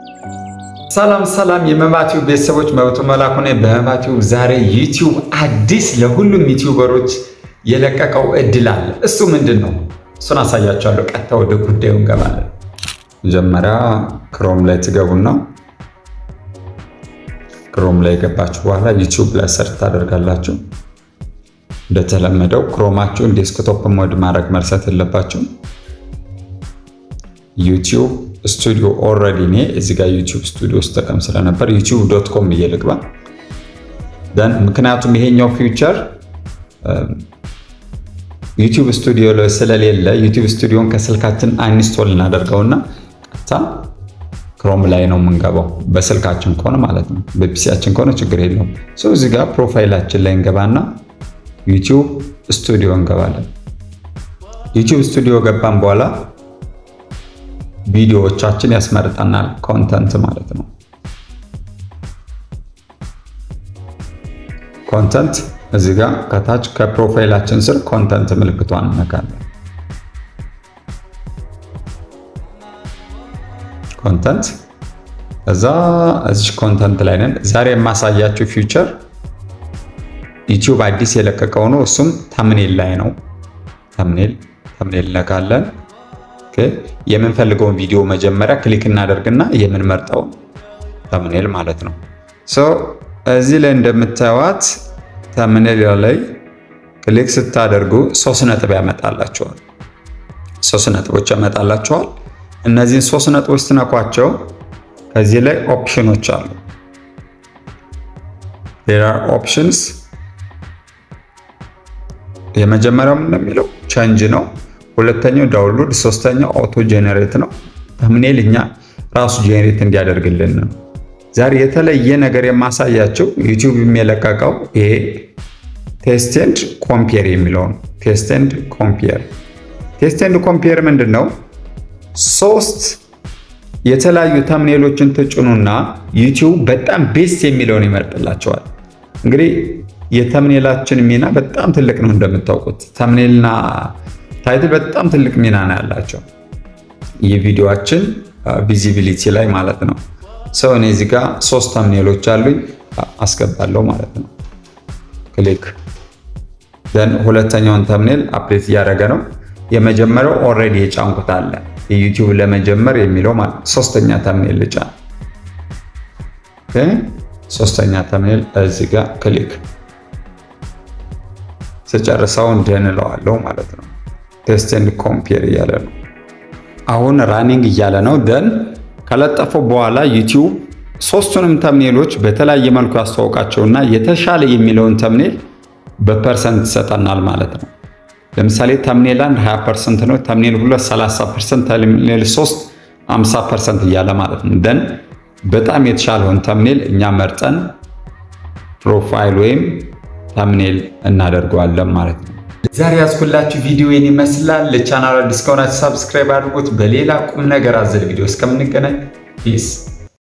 ሰላም ሰላም የመባቲው ቤተሰቦች መብቱ መላኩ ነኝ። በመባቲው ዛሬ ዩቲዩብ አዲስ ለሁሉም ዩቲዩበሮች የለቀቀው እድል አለ። እሱ ምንድን ነው? እሱን አሳያቸዋለሁ። ቀጥታ ወደ ጉዳዩ እንገባለን። መጀመሪያ ክሮም ላይ ትገቡና ክሮም ላይ የገባችሁ በኋላ ዩቲዩብ ላይ ሰርች ታደርጋላችሁ። እንደተለመደው ክሮማችሁን ዴስክቶፕ ሞድ ማድረግ መርሳት የለባችሁ። ዩቲዩብ ስቱዲዮ ኦልሬዲ እኔ እዚህ ጋር ዩቲዩብ ስቱዲዮ ውስጥ ጠቀም ስለነበር ዩቲዩብ ዶት ኮም ብዬ ልግባ። ምክንያቱም ይሄኛው ፊውቸር ዩቲዩብ ስቱዲዮ ላይ ስለሌለ ዩቲዩብ ስቱዲዮን ከስልካችን አንስቶል እናደርገውና ቀጥታ ክሮም ላይ ነው የምንገባው። በስልካችን ከሆነ ማለት ነው። በፒሲያችን ከሆነ ችግር የለውም። ሰው እዚህ ጋር ፕሮፋይላችን ላይ እንገባና ዩቲዩብ ስቱዲዮ እንገባለን። ዩቲዩብ ስቱዲዮ ገባን በኋላ ቪዲዮዎቻችን ያስመርጠናል። ኮንተንት ማለት ነው። ኮንተንት እዚህ ጋር ከታች ከፕሮፋይላችን ስር ኮንተንት ምልክቷን እነካለን። ኮንተንት እዛ እዚህ ኮንተንት ላይ ነን። ዛሬ የማሳያችሁ ፊውቸር ዩቲዩብ አዲስ የለቀቀው ነው። እሱም ተምኔል ላይ ነው። ተምኔል ተምኔል እነካለን። የምንፈልገውን ቪዲዮ መጀመሪያ ክሊክ እናደርግና የምንመርጠው ተምኔል ማለት ነው። እዚህ ላይ እንደምታዩት ተምኔል ላይ ክሊክ ስታደርጉ ሶስት ነጥብ ያመጣላቸዋል። ሶስት ነጥቦች ያመጣላቸዋል። እነዚህን ሶስት ነጥቦች ስትነኳቸው ከዚህ ላይ ኦፕሽኖች አሉ። ሌላ ኦፕሽንስ የመጀመሪያው ምን የሚለው ቸንጅ ነው። ሁለተኛው ዳውንሎድ፣ ሶስተኛው አውቶ ጄኔሬት ነው። ተምኔል እኛ ራሱ ጄኔሬት እንዲያደርግልን ነው። ዛሬ የተለየ ነገር የማሳያቸው ዩቲዩብ የሚለቀቀው ይሄ ቴስት ኤንድ ኮምፔር የሚለው ነው። ቴስት ኤንድ ኮምፔር ቴስት ኤንድ ኮምፔር ምንድን ነው? ሶስት የተለያዩ ተምኔሎችን ትጭኑና ዩቲዩብ በጣም ቤስት የሚለውን ይመርጥላቸዋል። እንግዲህ የተምኔላችን ሚና በጣም ትልቅ ነው። እንደምታውቁት ተምኔልና ታይትል በጣም ትልቅ ሚና ነው ያላቸው የቪዲዮአችን ቪዚቢሊቲ ላይ ማለት ነው። ሰው እኔ እዚህ ጋር ሶስት ተምኔሎች አሉኝ አስገባለሁ ማለት ነው። ክሊክ ዘን ሁለተኛውን ተምኔል አፕዴት እያደረገ ነው። የመጀመሪያው ኦልሬዲ የጫንኩት አለ የዩቲዩብ ለመጀመር የሚለው ማለት ነው። ሶስተኛ ተምኔል ልጫ ሶስተኛ ተምኔል እዚህ ጋር ክሊክ ስጨርሰው እንደንለዋለው ማለት ነው። ቴስት ኤንድ ኮምፔር እያለ ነው። አሁን ራኒንግ እያለ ነው። ደን ከለጠፈው በኋላ ዩቲዩብ ሶስቱንም ተምኔሎች በተለያየ መልኩ ያስተዋውቃቸውና የተሻለ የሚለውን ተምኔል በፐርሰንት ይሰጠናል ማለት ነው። ለምሳሌ ተምኔል አንድ 20 ፐርሰንት ነው። ተምኔል ሁለት 30 ፐርሰንት፣ ተምኔል ሶስት 50 ፐርሰንት እያለ ማለት ነው። ደን በጣም የተሻለውን ተምኔል እኛ መርጠን ፕሮፋይል ወይም ተምኔል እናደርገዋለን ማለት ነው። ዛሬ ያዝኩላችሁ ቪዲዮ ይህን ይመስላል። ለቻናል አዲስ ከሆናችሁ ሰብስክራይብ አድርጉት። በሌላ ቁም ነገር አዘል ቪዲዮ እስከምንገናኝ ፒስ